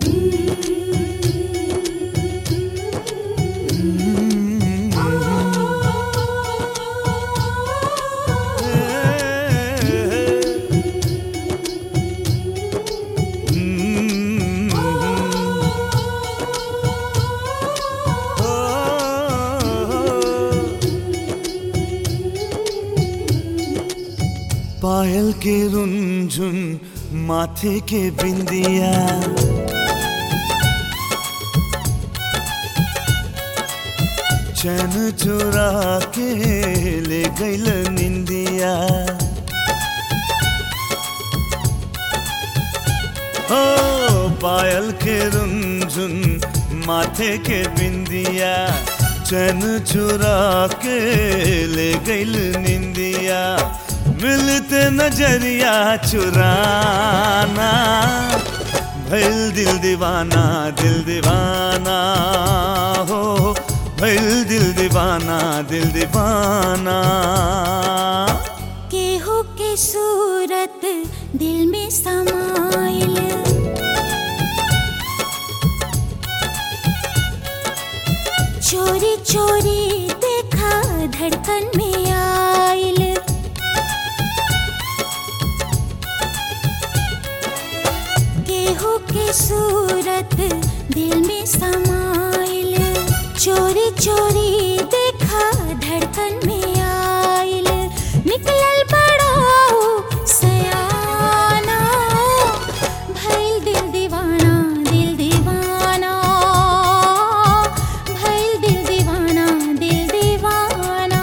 पायल के रुंझुन माथे के बिंदिया चैन चुरा के ले गईल निंदिया हो पायल के रुंझुन माथे के बिंदिया चैन चुरा के ले गईल निंदिया मिलते नजरिया चुराना भैल दिल दीवाना दिल दीवाना हो भैल दिल दीवाना दिल दीवाना केहू के सूरत दिल में समाइल चोरी चोरी देखा धड़कन में आइल केहू के सूरत दिल में समाइल चोरी चोरी देखा धड़कन में आइल निकलल बड़ो सयाना भइल दिल दीवाना दिल दीवाना भइल दिल दीवाना दिल दीवाना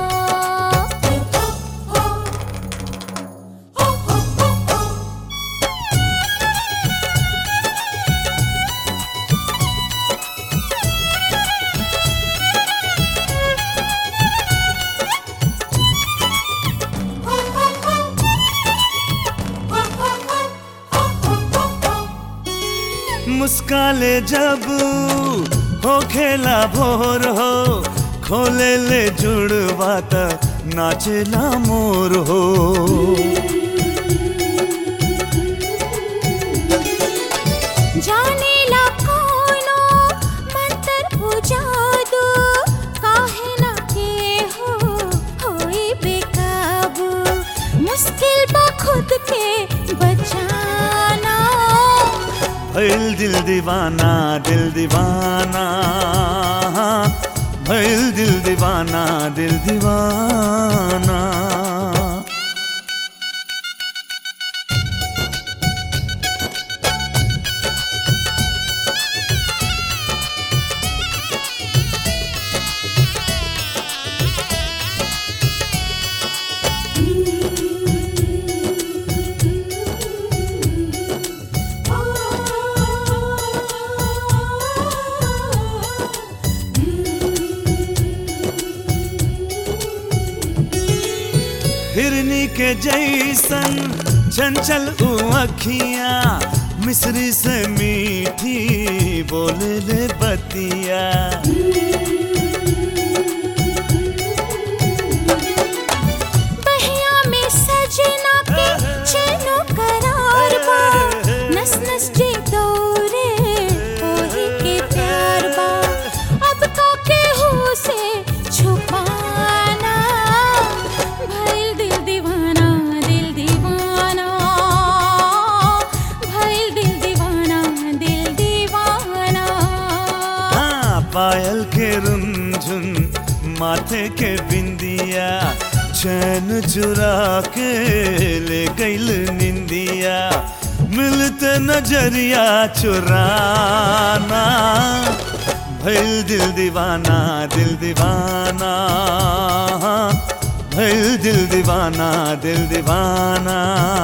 मुस्काले जब हो खेला भोर हो खोले ले जुड़वा त नाचेला मोर हो जाने ला कोनो मंतर हो जादू काहे ना के हो होई बेकाबू मुश्किल बा खुद के बचाना भैल दिल दीवाना दिल दीवाना भैल दिल दीवाना दिल दीवाना हिरनी के जैसन चंचल उ अखिया मिश्री से मीठी बोले ले बतिया बहिया में सजना के चैनो करार बा नस नस जे दौरे ओही के प्यार बा अब का के हो से छुपाना भइल दिल दीवाना दिल दीवाना भइल दिल दीवाना दिल दीवाना हाँ पायल के रुंझुन माथे के बिंदिया चैन चुरा के ले गईल निंदिया मिलते नजरिया चुराना भैल दिल दीवाना दिल दीवाना भैल दिल दीवाना दिल दीवाना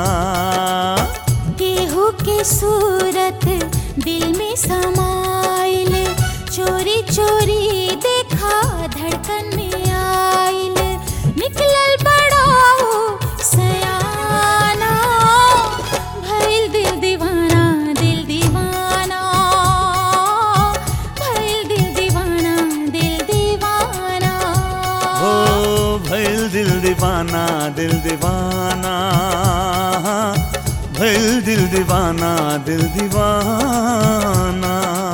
केहू के सूरत दिल में समाइल चोरी चोरी देखा धड़कन में आइल निकलल बड़ा सयाना भइल दिल दीवाना दिल दीवाना भइल दिल दीवाना दिल दीवाना हो भैल दिल दीवाना दिल दीवाना भइल दिल दीवाना दिल दीवाना